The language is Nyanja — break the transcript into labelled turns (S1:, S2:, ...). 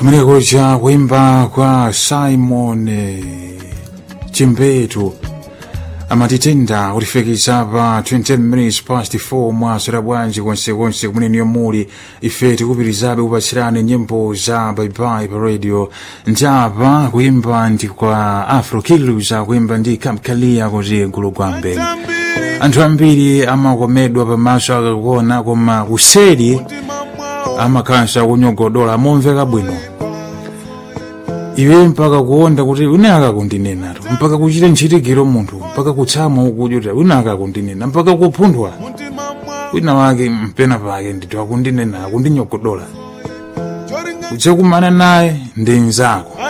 S1: kumeneko cha kuimba kwa simon eh, chimbetu amatitenda kutifikisa pa 20 minutes past 4 mwaswera bwanji konsekonse kumeneniyo muli ife tikupitirizabe kupatsirani nyimbo za baibai pa radio njapa kuimba ndi kwa afro killers akuimba ndi kamkalia kuti gulu gwambe anthu ambiri amakomedwa pamaso akakuona koma kuseri amakhansa kunyogodola momveka bwino iwe mpaka kuonda kuti une akakundinenatu mpaka kuchita ntchitikiro munthu mpaka kutsamwa ukudyota une akakundinena mpaka kuphundwa wina wake mpena pake ndithu akundinena akundinyogodola udzakumana naye ndi mnzako